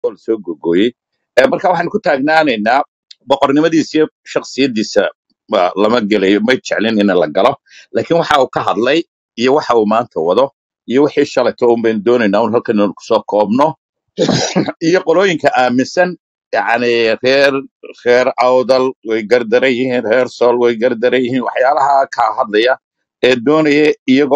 oo lasoo gogooyey Eh, marka waxaan ku taagnaanaynaa boqornimadiisa iyo shaksiyadiisa waa lama gelayo may jeclin in la galo laakiin waxa uu ka hadlay iyo waxa uu maanta wado iyo wixii shalayto un baynu doonaynaa un halkan inaynu kusoo koobno iyo qolooyinka aaminsan yani reer reer awdal way gardaran yihiin reer sool way gardaran yihiin waxyaalaha ka hadlaya ee doonaya iyaga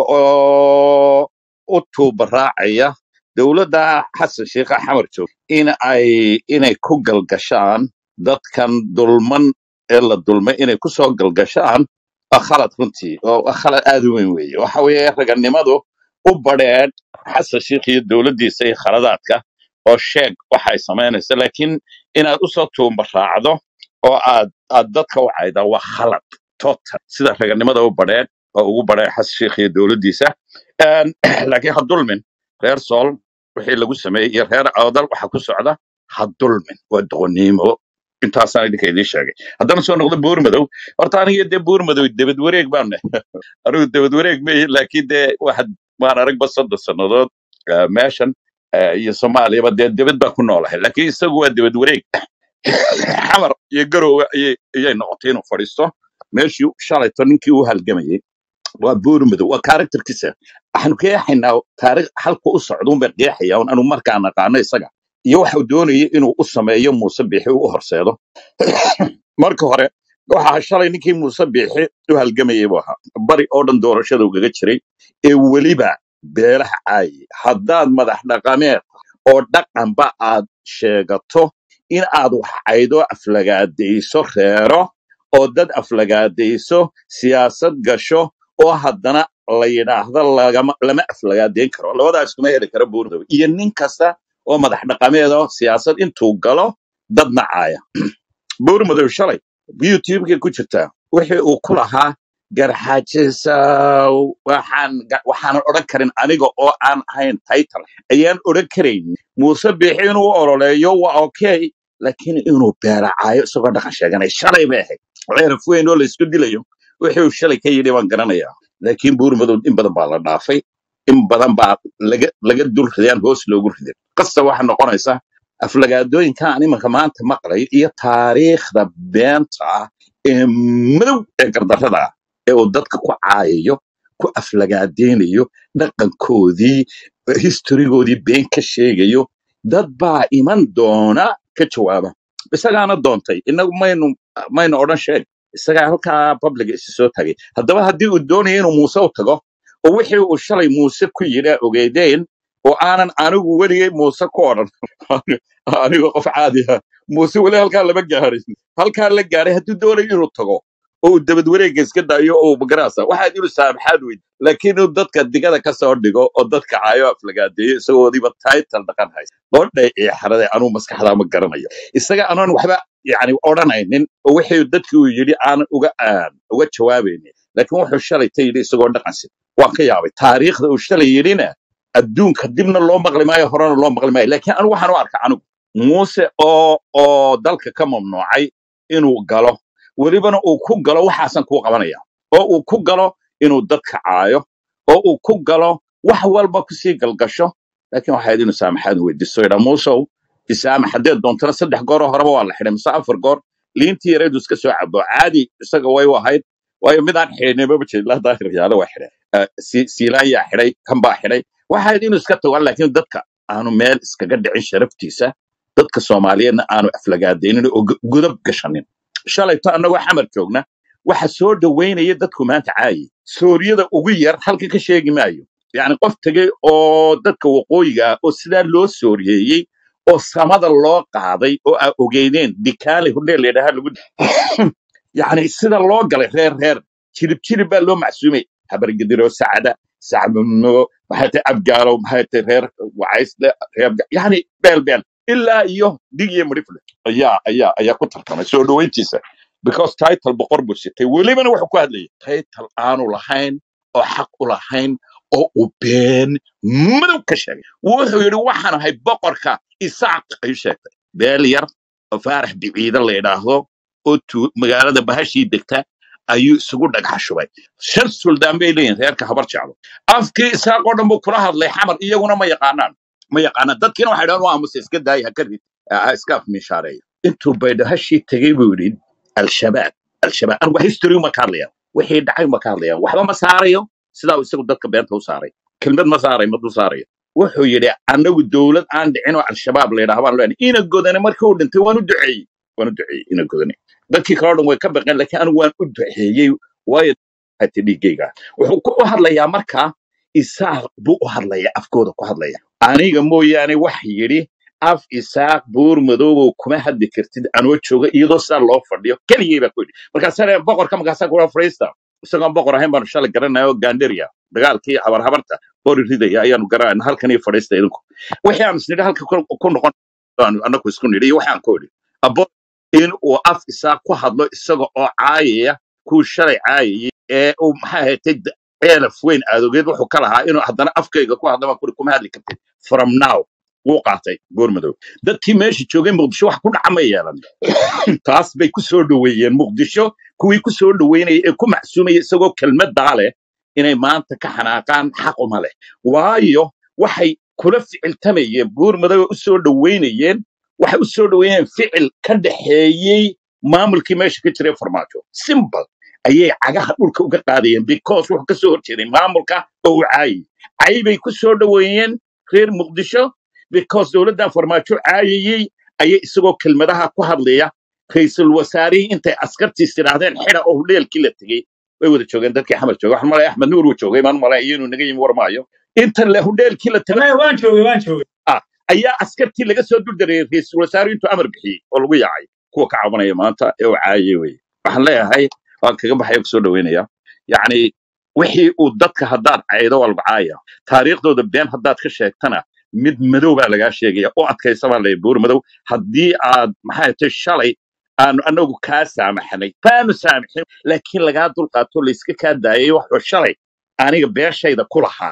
oo u tuubaraacaya dowladda xasan sheikh xamar joog in ay inay ku galgashaan dadkan dulman ee la dulmay inay ku soo galgashaan waa khalad runtii oo waa khalad aad u weyn weeye waxa weeye raganimadu u badheedh xasan sheikh iyo dowladdiisa iyo khaladaadka oo sheeg waxay samaynaysa laakiin inaad usoo tuumbaraacdo oo aad aad dadka u caydaa waa khalad total sida raganimada u badheedh oo ugu badheedh xasan sheikh iyo dowladdiisa Een, laakiin ha dulmin reer sool wixii lagu sameeyey iyo reer awdal waxa ku socda ha dulmin waa doqoniimo intaasaan idinka idiin sheegay haddana soo noqdo buur madow horta aniga dee buur madow debed wareeg baan nahay anigu debed wareeg ma ihi laakiin dee waxaad waan aragba soddon sannadood eh, meeshan eh, iyo soomaaliyaba dee debed baa ku noolahay laakiin isagu waa debed wareeg xamar iyo garowe ayay ayay noqotay inuu fadhiisto meeshii shalayto ninkii u halgamayey waa buur madow waa karakterkiisa waxaanu qeexaynaa taariikh halka u socda unbay qeexaya un anu markaa naqaano isaga iyo waxau doonayay inuu u sameeyo muuse biixi u horseedo marka hore waxaa shalay ninkii muuse biixi u halgamayay buu ahaa bari oo dhan doorashada ugaga jiray ee weliba beelaha caayay haddaad madax dhaqameed oo dhaqanba aad sheegato in aad wax caydo aflagaadayso reero oo dad aflagaadayso siyaasad gasho oo haddana la yidhaahdo lagama lama aflagaadeyn karo labadaas kuma heli karo buurdow iyo nin kasta oo madax dhaqameed oo siyaasad intuu galo dad nacaaya buur madow shalay youtubekay ku jirtaa wixii uu ku lahaa garxaajisow waxaan ga- waxaanan odhan karin aniga oo aan ahayn title ayaan odhan karayn muuse biixi inuu ololeeyo waa okay laakiin inuu beeracaayo isagoo dhaqan sheeganay shalay bay ahayd ceeraf weyn oo laysku dilayo wixii uu shalay ka yidhi baan garanayaa laakiin buur madow in badan baa la dhaafay in badan baa laga laga dul ridaan hoos loogu riday qasta waxaa noqonaysa aflagaadooyinkan imanka maanta maqlay iyo taariikhda beenta ah ee madow ee gardarrada ah ee uu dadka ku caayayo ku aflagaadeynayo dhaqankoodii historigoodii been ka sheegayo dad baa iman doona ka jawaaba isagaana doontay inagu maynu maynu odhan sheeg isagaa halkaa publiga isi soo tagay haddaba haddii uu doonaya inuu muuse u tago oo wixii uu shalay muuse ku yidha ogeydeen oo aanan anigu weligay muuse ku odhan anigoo qof caadi ah muuse weli halkaa lama gaarin halkaa la gaaray hadduu doonayo inuu tago oo uu dabad wareegga iska daayo oo uu magaraasa waxaad inuu saamaxaad weyd laakiin inuu dadka digada ka soo dhigo oo dadka caayo aflagaadeeyo isagoodiiba title dhaqan haysta qodhay iyo xarade anuu maskaxdaa ma garanayo isaga anoon waxba yani odhanaynin oo wixii dadkii uu yidhi aanan uga aan uga jawaabaynin laakiin wuxuu shalay ta yidhi isagoo dhaqansi waan ka yaabay taariikhda uu shalay yidhina adduunka dibna loo maqli maayo horena loo maqli maayo laakiin anigu waxaan u arka anigu muuse oo oo dalka ka mamnuucay inuu galo welibana uu ku galo waxaasan kuu qabanaya oo uu ku galo inuu dadka caayo oo uu ku galo wax walba kusii galgasho laakiin waxayd inuu saamaxaad weydiisto yidhaa muusow isaamax haddeed doontana saddex gooroo horeba waa la xidhay mise afar goor liintii yareedu iska soo cabo caadi isaga way u ahayd waayo midaan xidhnimaba jeedlaa daahir yaalo waa xidhay Eh, Si- siilaan yaa xidhay kan baa xidhay waxayd inuu iska tago laakiin dadka aanu meel iskaga dhicin sharaftiisa dadka soomaaliyeedna aanu aflagaadaynin oo gu- gudab gashanin shalayto annagoo xamar joogna waxa soo dhoweynaya dadku maanta caayi sooriyada ugu yar halka ka sheegi maayo yacni qof tegey oo dadka waqooyiga ah oo sidaa loo sooriyeeyey oo samada loo qaaday oo aa ogeyneen dikaali hudheel layidhaha lagu yacni sida loo galay reer reer jilib jilib baa loo macsuumay habargediro sacda sacmuno maxay tahay abgaalo maxay tahay reer wacaysle reer Ga- yacni beel beel ilaa iyo dig iyo midhifle ayaa ayaa ayaa ku tartamay soo dhoweyntiisa because title boqor buu sitay welibana wuxuu ku hadlayay title aanu lahayn oo xaq u lahayn oo uu been madow ka sheegay wuxuu yidhi waxaan ahay boqorka isaaq ayuu sheegtay beel yar oo faarax biciide la yidhaahdo oo tu- magaalada bahashii degta ayuu isugu dhagax shubay shan suldaan bay leeyihin reerka habar jeclo afkii isaaq oo dhan buu kula hadlay xamar iyaguna ma yaqaanaan ma yaqaana dadkiina waxay dhahan waa muse iska daaya ha ka rid ha iska afmiishaareeya intuu baydhahashii tegey buu yidhi al-shabaab al-shabaab anigu history uma ka hadlayaan wixii dhacay uma ka hadlayaan waxba ma saarayo sidaa uu isagu dadka beenta u saaray kelmad ma saaray mad u saarayo wuxuu yidhi annagu dowlad aan dhicin oo al-shabaab la yidhaha baan leenahay ina godane markii uu dhintay waan u duceeyey waan u duceeyey ina godane dadkii kaloo dhan way ka baqeen laakiin anigu waan u duceeyey waayo hati dhiiggayga wuxuu ku u hadlayaa markaa isaaq buu u hadlaya afkooda ku hadlaya aniga mooyaane wax yidhi af isaaq buur madoobow kuma hadli kartid anoo jooga iyadoo sidaa loo fadhiyo keligay baa ku yidhi markaasana boqorka markaasaa kula fadhiista isagoon boqor ahayn baanu shalay garanaya oo ganderia dagaalkii habarhabarta qori ridaya ayaanu garanayna halkan iyo fadhiista idinku wixii aanu isnidhi halka ku ku noqon aanu annagu isku nidhi iyo waxaan ku idhi abo in uu af isaaq ku hadlo isaga oo caayaya kuu shalay caayayay ee uu maxaa ahaatay ceelaf weyn aadogeed wuxuu ka lahaa inuu haddana afkayga ku hadla baan kuri kuma hadli kartid from now wuu qaatay goormadow dadkii meesha joogay muqdisho wax ku dhaca ma yeelan taas bay ku soo dhoweeyeen muqdisho kuwii ku soo dhoweynaya ee ku macsuumaya isagoo kelmaddaa leh inay maanta ka xanaaqaan xaquma leh waayo waxay kula ficiltamayeen goormadow u soo dhoweynayeen waxay u soo dhoweynayeen ficil ka dhaxeeyey maamulkii meesha ka jiray farmaajo simple ayay cagaha dhulka uga qaadayeen because wuxuu ka soo horjeeday maamulka oo uu caayay cay bay ku soo dhoweeyeen reer muqdisho because dowladdan farmaajo caayayey ayay isagoo kelmadaha ku hadlaya ra'iisul wasaarihii intay askartiis tidhaahdeen xida oo hudheelkii la tegey way wada joogeen dadkii xamar jooga waxaan malaya axmed nuur uu joogay maan malaya iyonu naga yimi war maayo inta le hudheelkii la tegay Wallahi waan joogay waan joogay ah ayaa askartii laga soo duldareeyey ra'iisul wasaaruhu intuu amar bixiyey oo lagu yaacay kuwa ka cabanaya maanta ee uu caayay weye waxaan leeyahay waan kaga baxaya kusoo dhaweynaya yacni wixii uu dadka haddaad caydo waa lagu caaya taariikhdooda been haddaad ka sheegtana mid madow baa lagaa sheegaya oo adkaysa baa lay buur madow haddii aad maxay tay shalay aanu anagu kaa saamaxnay kaanu saamaxin laakiin lagaa dulqaato layska kaa daayay waxba shalay aniga beeshayda ku lahaa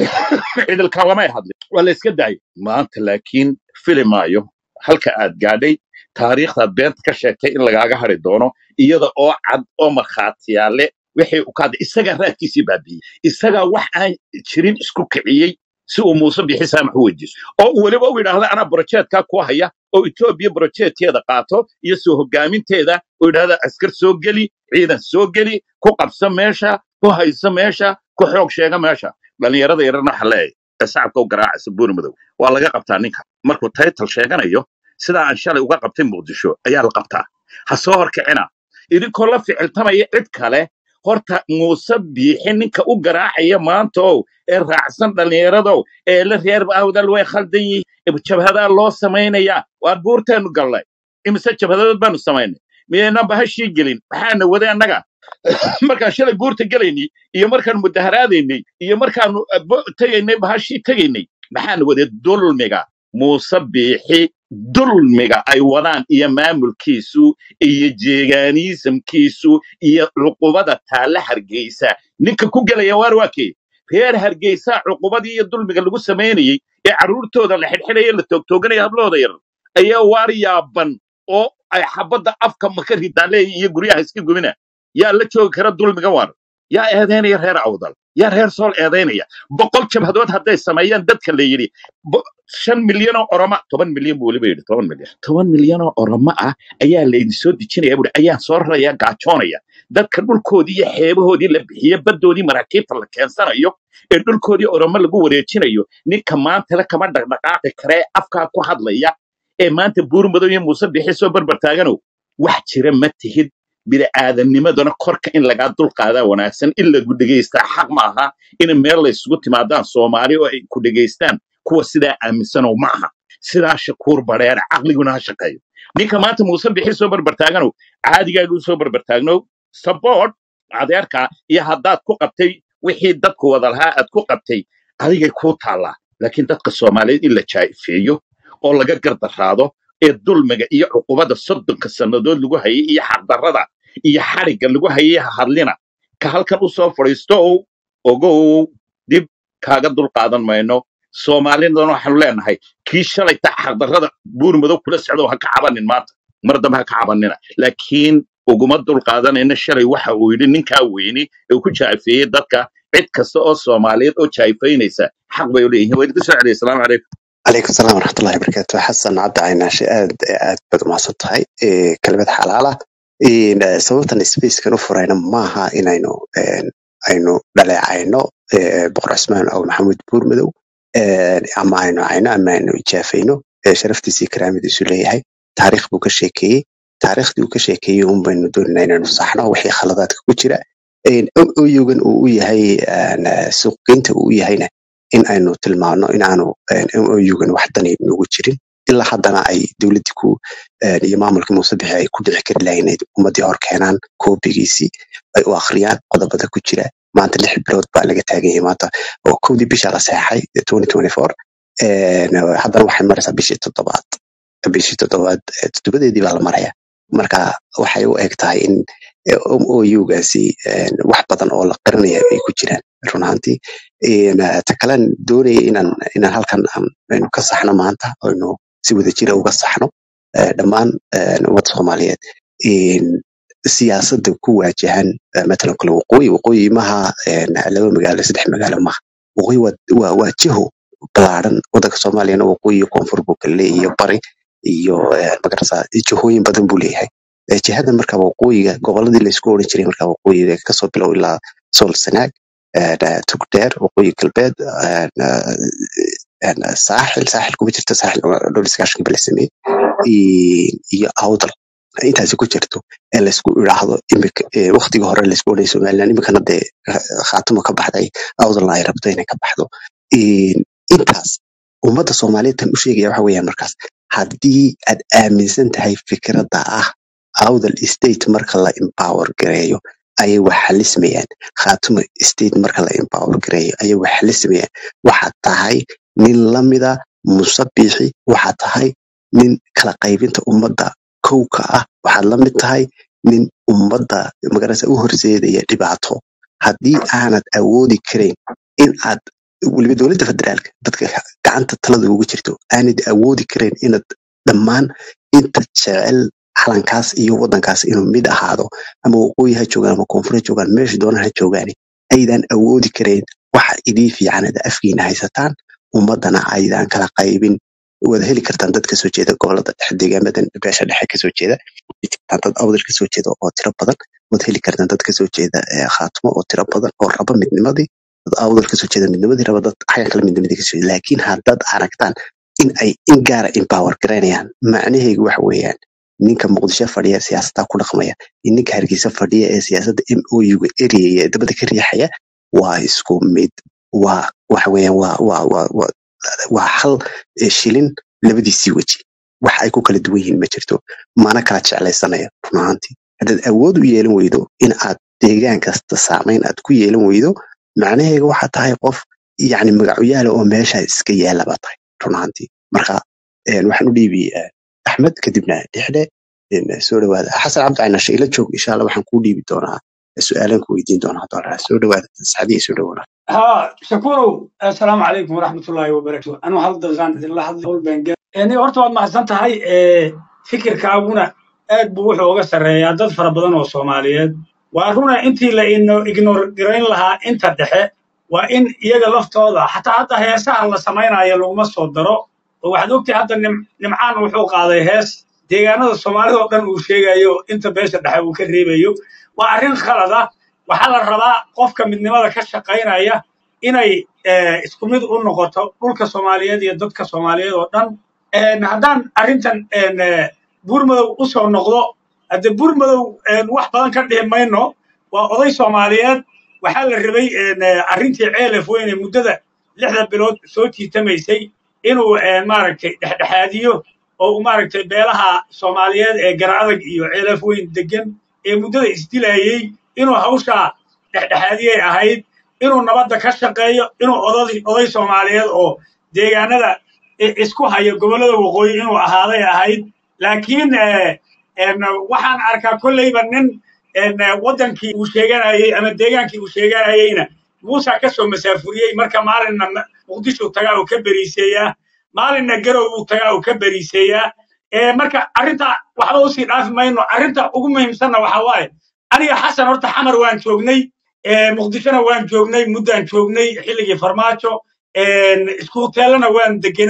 cidilkan lamay hadlin waa la iska daayay maanta laakiin fili maayo halka aad gaadhay taariikhdaad beenta ka sheegtay in lagaaga hari doono iyada oo cad oo markhaatiyaale wixii u kaada isagaa raadkiisii baabiyey isagaa wax aan jirin isku kiciyey si uu muuse bixi saamax u weydiiso oo uu weliba u yidhaahda anaa brojeedkaa ku haya oo etoobiya brojeedkeeda qaato iyo soo hogaaminteeda oo yidhahda askar soo geli ciidan soo geli ku qabso meesha ku hayso meesha ku xoog sheega meesha dhallinyarada yarana waxa leeyahay ee shacabka u garaacaysa buur madow waa laga qabtaa ninka markuu taytal sheeganayo sidaa aan shalay uga qabtay muqdisho ayaa la qabtaa ha soo horkicina idinkoo la ficiltamaya cid kale horta muuse biixi ninka u garaacaya maanta ow ee raacsan dhallinyaradow ee la reer awdal way khaldan yihiin jabhadaa loo samaynayaa waan buurteenu gallay imise jabhadadood baanu samaynay miyaynan bahashii gelin maxaana wade annaga markaan shalay buurta gelaynay iyo markaan mudaharaadaynay iyo markaanu eh, bo- tegaynay bahashii tegaynay maxaana wade dulmiga muuse biixi dulmiga ay wadaan iyo maamulkiisu iyo jeegaaniisamkiisu iyo cuqubada taalla hargeysa ninka ku gelaya waar waa kee reer hargeysa cuqubadii iyo dulmiga lagu samaynayey ee carruurtooda la xidhxidhaya la toogtooganaya hablooda yar ayaa waar yaaban oo ay xabadda afka maka ridaan leeyihin iyo guryaha iska gubina yaa la joogi kara dulmiga waar yaa eedaynaya reer awdal yaa reer sool eedaynaya boqol jabhadood hadday sameeyaan dadka la yidhi bo- shan milyan oo oroma toban milyan buu weliba yidhi toban milyan toban milyan oo oromo ah ayaa laydin soo dejinaya buuri ayaan soo raraya gaajoonaya dadka dhulkoodii iyo xeebahoodii la bixiye baddoodii maraakiibta la keensanayo ee dhulkoodii oromo lagu wareejinayo ninka maanta le kama dhaqdhaqaaqi karee afkaa ku hadlaya ee maanta buur madow iyo muuse bixi soo barbar taaganow wax jira ma tihid bida'aadanimadana korka in lagaa dulqaadaa wanaagsan in lagu dhegaystaa xaq ma aha in meel la isugu timaadaan soomaali oo ay ku dhegaystaan kuwa sidaa aaminsanow ma aha sidaa shakuur badheer caqliguna ha shaqeeyo ninka maanta muuse bixi soo barbartaaganow caadigaaga u soo barbartaagnow support adeerka iyo haddaad ku qabtay wixii dadku wada lahaa aad ku qabtay adigay kuu taallaa laakiin dadka soomaaliyeed in la jaa'ifeeyo oo laga gardaraado ee dulmiga iyo cuqubada soddonka sannadood lagu hayay iyo xaqdarrada iyo xadhigga lagu hayay ha hadlina ka halkan u soo fadhiisto ow ogow dib kaaga dulqaadan mayno soomaalidana waxaanu leenahay kii shalay ta xaqdarrada buur madow kula socdo ha ka cabanin maanta mar dambe ha ka cabanina laakiin uguma dulqaadanayna shalay waxa uu yidhi ninkaa weyni ee uu ku jaafeeyey dadka cid kasta oo soomaaliyeed oo jaafaynaysa xaq bay u leeyihiin waa idinku soo celiyay asalaamu calaykum calaykum salaam waraxmatullahi wabarakaatu xasan cabdi caynaashe aad aad baad umahadsan tahay Eh, kelmad xalaala In, eh, sababtan spacekan u furayna maaha inaynu eh, aynu dhaleecayno eh, boqor cismaan oo maxamuud buurmadow eh, ama aynu cayno ama aynu ijaafayno eh, sharaftiisii karaamadiisu leeyahay taariikh buu ka sheekeeyey taariikhdii uu ka sheekeeyey un baynu doonayna inaynu saxno wixii khaladaadka ku jira oyugan uu u yahay eh, suuqgeynta uu u yahayna in aynu tilmaano in aanu oyugan wax dani nugu jirin ilaa haddana ay dowladdii ku eh, iyo maamulkii muuse bixi ay ku dhici kari lahayn inay ummadii hor keenaan koobigiisii ay u akhriyaan qodobada ku jira maanta lix bilood baa laga taagan yahay maanta oo kowdii bisha la seexay 2024 Eh, haddana waxay maraysaa bishii toddobaad bishii toddobaad eh, toddobadeedii baa la maraya marka waxay u eg tahay in oyugaasi wax badan oo la qarinaya ay ku jiraan run ahaantii Een, eh, ta kalen doonaya inaan inaan halkan aan- aynu ka saxno maanta aynu si wadajira uga saxno eh, dhammaan eh, ummadda soomaaliyeed Een, siyaasadda ku waajahan eh, matalan kale waqooyi waqooyi maha een, laba magaalo saddex magaalo maha waqooyi waa waa waa jiho ballaaran waddanka soomaaliyana waqooyi iyo koonfur buu kala leeyahay iyo bari iyo eh, magarasa jihooyin badan buu leeyahay Eh, jihada marka waqooyiga goboladii laysku oran jiray marka waqooyiga kasoo bilow ilaa sool sanaag eh, da- tugdheer waqooyi galbeed eh, na- eh, na- saaxil saaxil kuma jirto saaxil waa dhowr iskaashan bala sameeyey i- iyo awdal intaasi ku jirto ee laysku idhaahdo imika eh, waqtiga hore laysku odhanay somaliland imikana dee eh, khaatimo ka baxday awdalna ay rabto inay ka baxdo In- intaas ummadda soomaaliyeed tan u sheegaya waxa weeyaan markaas haddii aad aaminsan tahay fikradda ah awdal state marka la empower gareeyo ayay wax xalismayaan khaatimo state marka la empower gareeyo ayay wax xalismayaan waxaad tahay nin lamida musabixi waxaad tahay nin kala qaybinta ummadda kow ka ah waxaad la mid tahay nin ummadda magarasa u horseedaya dhibaato haddii aanad awoodi karayn in aad weliba dowladda federaalka dadka gacanta talada ugu jirto aanad awoodi karayn inaad dhammaan inta jecel calankaas iyo waddankaas inuu mid ahaado ama waqooyi ha joogaan ama koonfur ha joogaan meesha doonaan ha joogaan aydan awoodi karayn waxa idii fiican ada afkiina haysataan ummadana aydan kala qaybin waad heli kartaan dad kasoo jeeda gobolada dhexe deegaamadan beesha dhexe kasoo jeeda waad jirtaan dad awdal kasoo jeeda oo tiro badan waad heli kartaan dad kasoo jeeda eh, khaatimo oo tiro badan oo raba midnimadii dad awdal kasoo jeeda midnimadii raba dad xagga kale midnimadii kasoo jeeda laakiin haddaad aragtaan in ay in gaara empower garaynayaan macnaheedu waxa weeyaan ninka muqdisho fadhiya ee siyaasadda ku dhaqmaya iyo ninka hargeysa fadhiya ee siyaasadda m o u ga eriyaya ee dabada ka riixaya waa isku mid waa waxa weeyaan waa waa waa waa waa hal eh, shilin labadiisii weji wax ay ku kala duwan yihiin ma jirto mana kala jeclaysanaya run ahaantii haddaad awood u yeelan weydo in aad deegaan kasta saamayn aad ku yeelan weydo macnaheega waxaa tahay qof yacni magacuyaala oo meesha iska yaala baa tahay run ahaantii marka een, waxaan u dhiibi eh, axmed kadibna dhexdhe een, soo dhawaada xasan cabdi caynashe ila joog insha alla waxaan kuu dhiibi doonaa su-aalan ku weydiin doonaa haddoo la soo dhawaada saxadiya soo dhawaada ها شكورو السلام عليكم ورحمة الله وبركاته أنا هل دغان إلا هل هول بنجا يعني horta waad mahadsan tahay ee fikirkaaguna aad buu wuxuu uga sarreeyaa dad fara badan oo Soomaaliyeed waa runa intii la ino ignore garayn lahaa inta dhexe waa in iyaga laftooda xataa hadda heesaha la samaynayo laguma soo daro oo waxaad ogtahay hadda nim- nimcaan wuxuu qaaday hees deegaanada Soomaalida oo dhan uu sheegayo inta beesha dhexe uu ka reebayo waa arrin khalad ah waxaa la rabaa qofka midnimada ka shaqaynaya inay eh, isku mid u noqoto dhulka Soomaaliyeed iyo dadka Soomaaliyeed oo dhan Een, haddaan arrintan een, eh, buurmadow u soo noqdo hadde buurmadow een, wax badan ka dhihi mayno waa oday Soomaaliyeed waxaa la rabay een, eh, arrintii ceelaf weyne muddada lixda bilood soo tiitamaysay inuu een, maaragtay dhexdhexaadiyo oo uu maaragtay beelaha Soomaaliyeed ee garaadag iyo ceelaf weyn degan ee muddada isdilayay inuu hawshaa dhexdhexaadiyay ahayd inuu nabadda ka shaqeeyo inuu oday oday Soomaaliyeed oo deegaanada i- isku haya gobollada waqooyi inuu ahaaday ahayd laakiin eh, een, waxaan arkaa kolleyba nin een, eh, waddankii uu sheeganayay ama deegaankii uu sheeganayayna muusa ka soo masaafuriyey marka maalinna ma- muqdisho tagaa uu ka beriiseeyaa maalinna garow uu tagaa uu ka beriiseeyaa Eh, marka arrinta waxba usii dhaafi mayno arrinta ugu muhiimsanna waxa waaye aniga xasan horta xamar waan joognay eh, muqdishona waan joognay muddaan joognay xilligii farmaajo een, isku hoteelana waan deganayn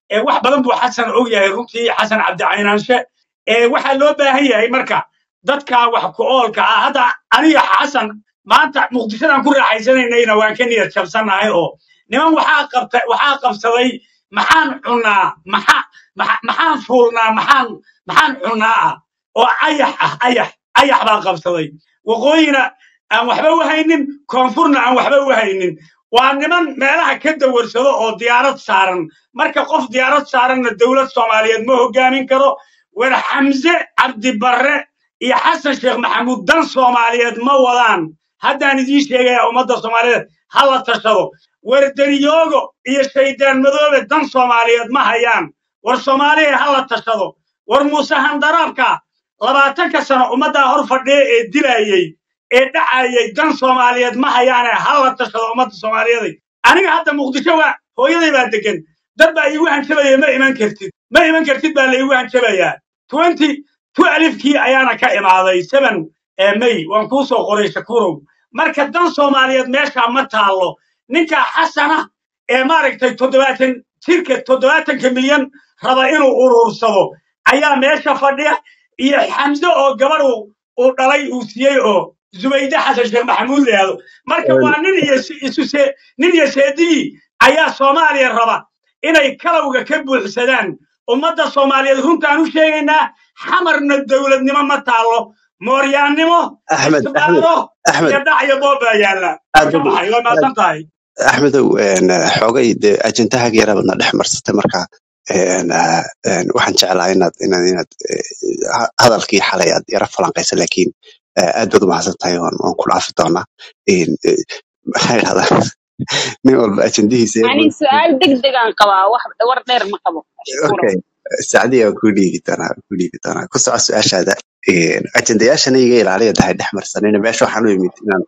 ee wax badan buu xasan og yahay runtii xasan cabdi caynaanshe ee waxaa loo baahan yahay marka dadka wax ku oolka ah hadda aniga xasan maanta muqdishodan ku raaxaysananayna waan ka niyad jabsannahay oo niman waxaa qabta waxaa qabsaday maxaan cunnaa maxa maxa- maxaan fuulnaa maxaan maxaan cunnaa ah oo ayax ah ayax ayax baa qabsaday waqooyina aan waxba u haynin koonfurna aan waxba u haynin waa niman meelaha ka dawarsado oo diyaarad saaran marka qof diyaarad saaranna dowlad soomaaliyeed ma hogaamin karo war xamse cabdibarre iyo xasan sheekh maxamuud dan soomaaliyeed ma wadaan haddaan idiin sheegaya ummadda soomaaliyeed ha la tashado war daniyoogo iyo shaydaan madoobe dan soomaaliyeed ma hayaan war soomaaliya ha la tashado war muuse handaraabka labaatanka sano ummaddaa hor fadhiya ee dilayey ee dhacayay dan soomaaliyeed ma hayaane ha la tashado ummadda soomaaliyeed aniga hadda muqdisho waa hooyaday baa degan dad baa iigu hanjabaya ma iman kartid ma iman kartid baa la iigu hanjabayaa twenty two alifkii ayaana ka imaaday seven ee may waan kuu soo qoray shakurow marka dan soomaaliyeed meeshaa ma taallo ninka xasana ee maaragtay toddobaatan jirka toddobaatanka milyan raba inuu urursado ayaa meesha fadhiya iyo xamse oo gabadh uu uu dhalay uu siiyey oo zubayde xasan sheekh maxamuud leehdo marka waa nin iyo si- isu see nin iyo seedigii ayaa soomaaliya raba inay kalowga ka buuxsadaan ummadda soomaaliyeed runtaan u sheegaynaa xamarna dowladnimo ma taallo mooryaannimo axmed axmed isbaaro axmed iyo dhac iyo boob baa yaalla aad waa ka bad baxay waa mahadsan tahay axmedow een, xoogay dee ajendahaga yaraabadna dhex marsatay marka een, ah, een, waxaan jeclaa inaad inaad inaad eh, ha- hadalkii xalay aad yara falanqaysa laakiin eh, aad baad umahadsan tahay waan waan ku dhaafi doonaa Een, eh, maxaa idhahdaa nin walba ajendihiisa ani su-aal degdeg aan qabaa wax war dheer ma qabo shukuro okay sacdiya waan ku dhiibi doonaa waan ku dhiibi doonaa ku soco su-aashaada Een, ajendayaashana iga ilaaliya tahay dhex marsanina meesha waxaan u imid inaan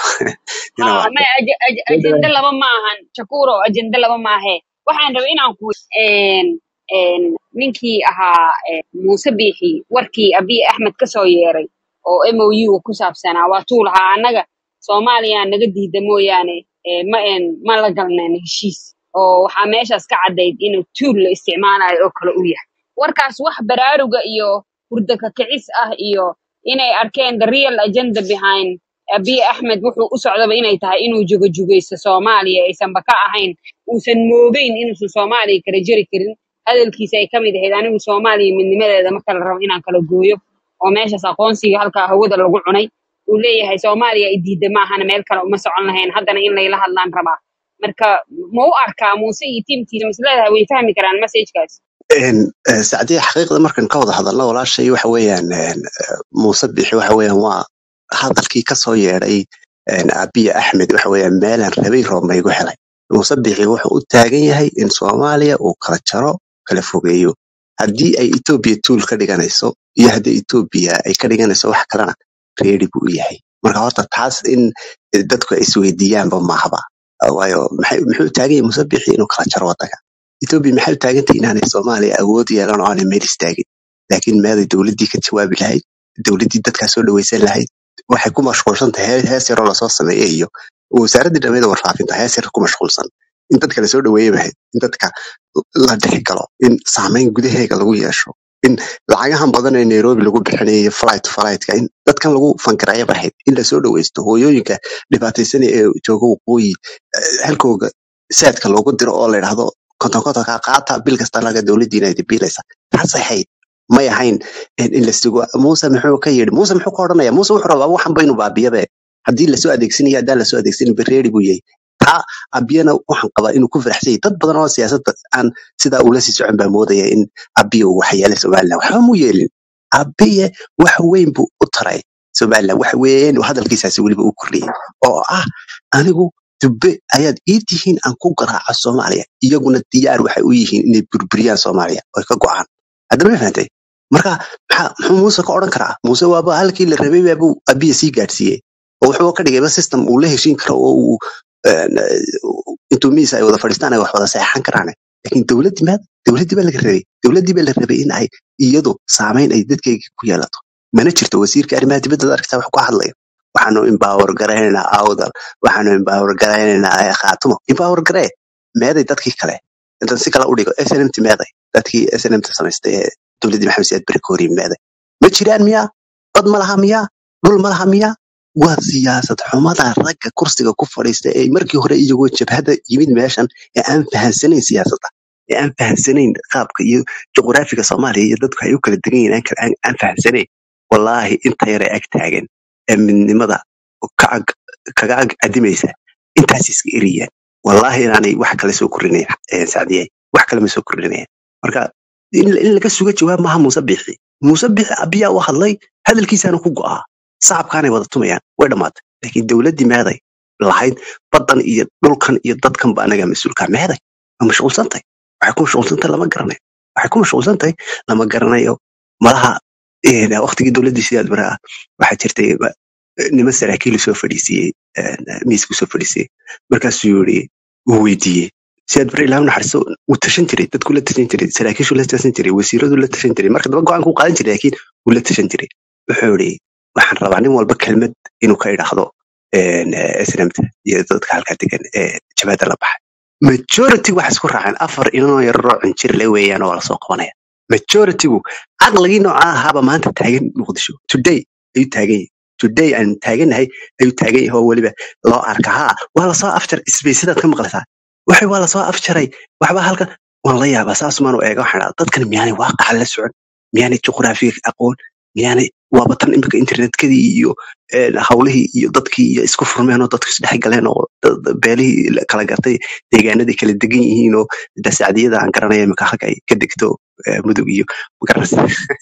inaan ha wax ma ajende laba ma ahan shakuro ajende laba maahe waxaan rabay inaan ku een een ninkii ahaa eh, muuse biixi warkii abiy axmed ka soo yeeray oo mou ku saabsanaa waa tuu lahaa annaga soomaaliya naga diida mooyaane eh, ma een ma la galneen heshiis oo waxaa meeshaas ka caddayd inuu tuul la isticmaalayo oo kale u yahay warkaas wax baraaruga iyo hurda ka kicis ah iyo inay arkeen the real agenda behind abiy axmed wuxuu u socdaba inay tahay inuu jugajugaysto soomaaliya aysanba ka ahayn uusan moogeyn inuusan soomaaliya kala jeri karin hadalkiisa ay ka mid ahayd anigu soomaaliya midnimadeeda marka la rabo inaan kala gooyo oo meeshaas aqoonsiga halkaa hawada lagu cunay uu leeyahay soomaaliya i diida maahana meel kale uma socon lahayn haddana in layla hadlaan rabaa marka ma u arkaa muuse iyo tiimkiisa misleedahay way fahmi karaan messagekaas Een, eh, sacdiya xaqiiqda markan ka wada hadalno walaashay waxa weeyaan een, eh, muuse bixi waxa weeyaan waa hadalkii ka soo yeedhay een, abiy axmed waxa weeyaan meelaan rabay roob maygu helay muuse bixi wuxuu u taagan yahay in soomaaliya uu kala jaro kala fogeeyo haddii ay etoobiya tuul ka dhiganayso iyo haddii etoobiya ay ka dhiganayso wax kalena reeri buu u yahay marka horta taas in eh, dadku ay isweydiiyaanba maahaba waayo maxay- muxuu u taagan yahay muuse bixi inuu kala jaro waddanka Ethiopia maxay u taagan tahay inaanay Soomaaliya awood yeelan oo aanay meel istaagin laakiin meeday dowladdii ka jawaabi lahayd dowladdii dadkaa soo dhawaysan lahayd waxay ku mashquulsan tahay hee- hees yaroo lasoo sameeyey iyo wasaaraddii dhammeeda warfaafinta hees yar ku mashquulsan in dadka lasoo dhaweeyey bahayd in dadka la dhexi galo in saameyn gudaheega lagu yeesho in lacagahan badan ee Nairobi lagu bixinayo flight flightka in dadkan lagu fankarayo bahayd in lasoo dhawaysto hooyooyinka dhibaataysan ee jooga waqooyi eh, halkooga saadka loogu diro oo la yidhaahdo konton kontonka qaata bil kasta laga dowladdiina ay biilaysa taasay ahayd may ahayn in in la sugo muuse muxuu ka yidhi muuse muxuu ka odhanaya muuse wuxuu rabaa waxan baynu baabiyabe haddii lasoo adeegsanayo haddaan lasoo adeegsanin bereeri buu yahay taa abiyana waxaan qabaa inuu ku faraxsan yahay dad badan oo siyaasadda aan sidaa ula sii socon baa moodaya in abiya uu waxyeelay somalilan waxba mu yeelin abiye wax weyn buu u taray somalilan wax weyn uu hadalkiisaasi weliba u kordhiyey oo ah anigu dubbe ayaad ii tihiin aan ku garaaco soomaaliya iyaguna diyaar waxay u yihiin inay burburiyaan soomaaliya oy ka go'aan haddaba ma fahantay marka maxaa muxuu muuse ka odhan karaa muuse waaba halkii la rabay baabuu abiya sii gaadhsiiyey oo wuxuu ka dhigayba system uu la heshiin karo oo uu een, eh, intuu miis ay wada fadhiistaan ay wax wada seexan karaan laakiin dowladdii maad dowladdii baa laga rabay dowladdii baa la rabay in ay iyadu saameyn ay dadkayga ku yeelato mana jirto wasiirka arrimaha dibadda ad arkaysaa wax ku hadlayo waxaanu empower garaynaynaa awdal waxaanu empower garaynaynaa eh, khaatumo empower garee meeday dadkii kale intaan si kale u dhigo snmt meeday dadkii snmt samaystay ee dowladdii maxamed siyaad beri ka horiyey meeday ma jiraan miyaa dad ma laha miyaa dhul ma laha miyaa waa siyaasad xumada ragga kursiga ku fadhiista ee markii hore iyagoo jabhada yimid meeshan ee aan fahansanayn siyaasadda ee aan fahansanayn qaabka iyo juqraafiga soomaaliya iyo dadku ay u kala degan yihiin aan kala- aan aan fahansanayn wallaahi inta yare ag taagan ee midnimada ka ag- kaga ag adimaysa intaas iska eriyaan wallaahi inaanay wax kale soo korinayn eh, sacdiyay wax kale ma soo korinayan marka in in laga suga jawaab maaha muuse bixi muuse bixi abiyaa u hadlay hadalkiisaana ku go'aa sacabkaanay wada tumayaan way dhammaatay laakiin dowladdii meeday lahayd baddan iyo dhulkan iyo dadkan ba anaga mas-uulkaa meeday ma mashquulsantahay waxay ku mashquulsantahay lama garanayo waxay ku mashquulsantahay lama garanayo malaha eh, waqtigii dowladdii sidaad bara ah waxaa jirtay ba- niman saraakiil soo fadhiisiyey miisku soo fadhiisiyey markaasuu yiri uu weydiiyey sidaad bara ilaahu naxariiso wuu tashan jiray dadku la tashan jiray saraakiishu la tashan jiray wasiiradu la tashan jiray marka daba go-aanku qaadan jiray laakiin wuu la tashan jiray wuxuu yiri waxaan rabaa nin walba kelmad inuu ka idhaahdo snmt iyo dadka halkaa degan ee jabhada la baxay majority waxay isku raaceen afar inanoo yararoo cinjir le weeyaan oo lasoo qabanaya majoritygu caqligii noocaa ahaaba maanta taagan muqdisho today ayuu taagan yahay today aan taaganahay ayuu taagan yahay oo weliba loo arka haa waa lasoo afjar isbaysadaad ka maqlaysaa waxay waa lasoo afjaray waxba halkan waan la yaabaa saasumaan u eega waxaan dhahaa dadkan miyaanay waaqaca la socon miyaanay juqraafiga aqoon miyaanay waaba tan imika internetkadii iyo een, hawlihii iyo dadkii iyo isku furmeen oo dadku isdhex galeen oo da- da- beelihii la kala gartay deegaanadii kala degan yihiin oo da sacdiyada aan garanaya imika halka ay ka degto eh, mudug iyo magaranaysa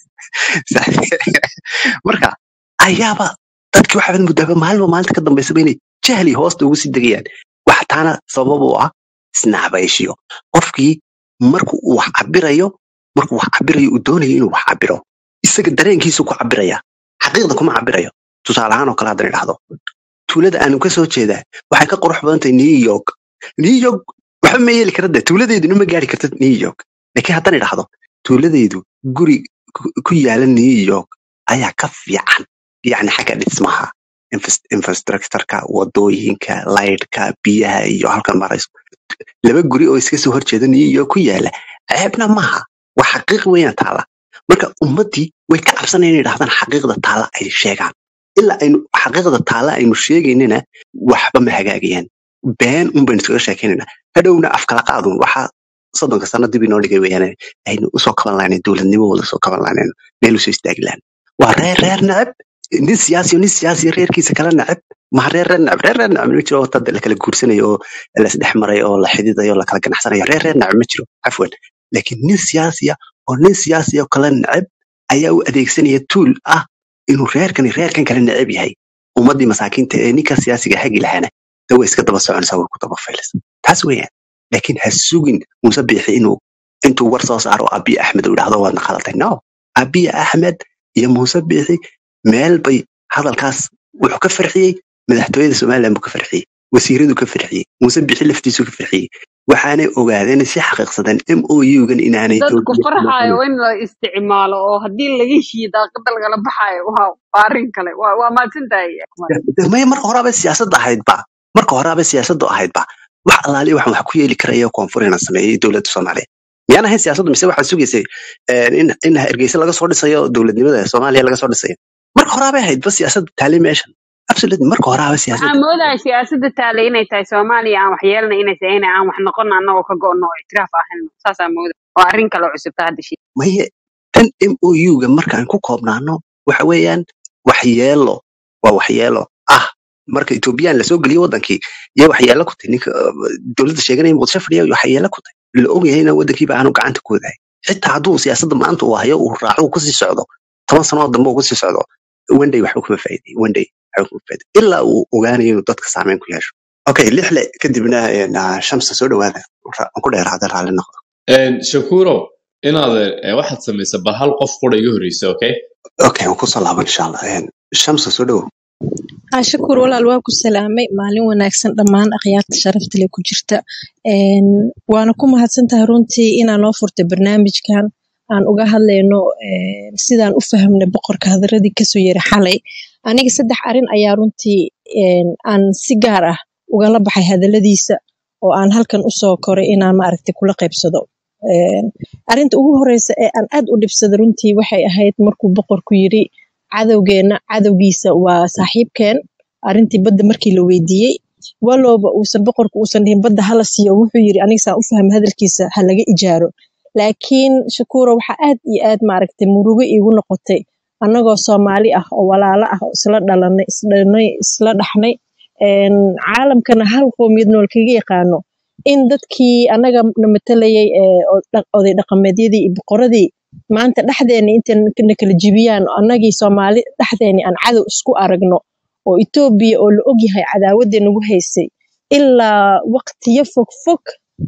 marka ayaaba dadkii waxaad muddaaba maalinba maalinta ka dambaysaba inay jahli hoosta ugu sii degayaan wax taana sabab u ah isnacbayshiyo qofkii marku uu wax cabirayo markuu wax cabirayo uu doonayo inuu wax cabiro isaga dareenkiisu ku cabiraya xaqiiqda kuma cabirayo tusaale ahaan oo kale haddan idhahdo tuulada aanu ka soo jeedaa waxay ka qurux badan tahay new york new york waxba ma yeeli karade tuuladeeduna ma gaari karta new york laakiin haddan idhahdo tuuladeydu guri ku ku yaala new york ayaa ka fiican yacni xagga dhismaha infras- infrastructureka wadooyinka laydhka biyaha iyo halkan marayso laba guri oo iska soo horjeeda new york ku yaala ceebna maaha waa xaqiiq weeyaan taala marka ummaddii way ka cabsanayaan inay dhahdaan xaqiiqda taala ay sheegaan ilaa aynu xaqiiqda taala aynu sheegaynana waxba ma hagaagayaan been un baynu iskaga sheekaynayna hadhowna afkala qaadun waxaa soddonka sano dib inoo dhigay weeyaan aynu usoo kaban lahayn dowladnimo wada soo kaban lahayn meel usoo istaagi lahayn waa reer reer neceb nin siyaasi nin siyaasi reerkiisa kala neceb maha reer reer neceb reer reer neceb ma jiro wata la kala guursanayo oo la isdhex maray oo la xididayo oo la kala ganacsanayo reer reer neceb ma jiro cafwan laakiin nin siyaasiya oo nin siyaasiya oo kala neceb ayaa u adeegsanaya tuul ah inuu reerkani reerkan kala neceb yahay ummaddii masaakiinta ee ninka siyaasiga hagi lahaana de way iska daba soconaysaa way ku daba faylaysa taas weeyaan laakiin ha sugin muuse biixi inuu intuu war soo saaro abiy axmed uu idhahdo waadna khalatay no abiy axmed iyo muuse biixi meel bay hadalkaas wuxuu ka farxiyey madaxtooyada somaliland buu ka farxiyey wasiiradu ka farxiyey muuse biixi laftiisu ka farxiyey waxaanay ogaadeen si xaqiiqsadeen m o u-gan inaanay dadku dowladda farxaayo in la isticmaalo oo haddii laga heshiiyo daaqada lagala baxaayo waa waa arrin kale waa waa mahadsantahay Akmal. maya marka horaaba siyaasadda ahaydba marka horaaba siyaasadda ahaydba wax alaali waxaan wax ku yeeli karaya koonfurina sameeyey dowladda soomaaliya miyaan ahayn siyaasaddu mise waxaad sugaysay eh, in in hargeysa laga soo dhisayo dowladnimada soomaaliya laga soo dhisayo marka horaabay ahaydba siyaasadda taali meeshan absolutely marka horaaba waxaan siyaasadda moodaya siyaasadda taale inay tahay soomaaliya aan wax yeelna inay tahay in aan wax noqono annagoo ka go'no oo itiraaf ahayno saasaa mooda waa arrin kale oo cusubta hadda shii maye tan m o u-ga markaan ku koobnaano waxa weeyaan waxyeelo waa waxyeelo ah marka etoobiyaan lasoo geliyo wadankii iyo waxyeelo ku tahay ninka uh, dowladda sheeganaya muqdisho fadhiya waxyeelo ku tahay la ogyahay in wadankiiba aanu gacanta ku wadahay xitaa hadduu siyaasadda maanta uu hayo uu raaco uu kusii socdo toban sano oo dambe uu kusii socdo wenday waxba kuma faa'iiday wenday waxba kuma faa'iiday ilaa uu ogaanayo inuu dadka saameyn ku yeesho okay lixle kadibna een, ah, shamsa soo dhawaada Ra- aan ku dheeraada raalli noqdo Een, shakuro inaad eh, waxaad samaysa bal hal qof qura iga horreysa okay okay waan kusoo laaban insha allah Een, shamsa soo dhawow haa shakuur walaal waa ku salaamay maalin wanaagsan dhammaan akhyaarta sharafta leh ku jirta Een, waana ku mahadsantahay runtii inaa noo furtay barnaamijkan aan uga hadlayno een, sidaan u fahamnay boqorka hadaradii kasoo yiri xalay aniga saddex arin ayaa runtii een, aan si gaar ah ugala baxay hadaladiisa oo aan halkan usoo koray inaan maaragtay kula qaybsado Een, arrinta ugu horeysa ee aan aad u dhibsaday runtii waxay ahayd markuu boqorku yiri cadowgeena cadowgiisa waa saaxiibkeen arrintii badda markii la weydiiyey walowba uusan boqorku uusan dhihin badda hala siiyo wuxuu yiri aniga saan u fahmay hadalkiisa ha laga ijaaro laakiin shakuura waxaa aad iyo aad maaragtay murugo iigu noqotay annagoo soomaali ah oo walaalo ah oo isla dhalanay isdhalnay isla dhaxnay een, caalamkana hal qoomiyad nool kaga yaqaano in dadkii annaga na matalayay ee o- dha- oday dhaqameedyadii iyo boqoradii maanta dhexdeena intay na kala jibiyaan oo annagii soomaali dhexdeeni aan cadow isku aragno oo etoobiya oo la ogyahay cadaawadda nagu haysay ilaa waqtiyo fog fog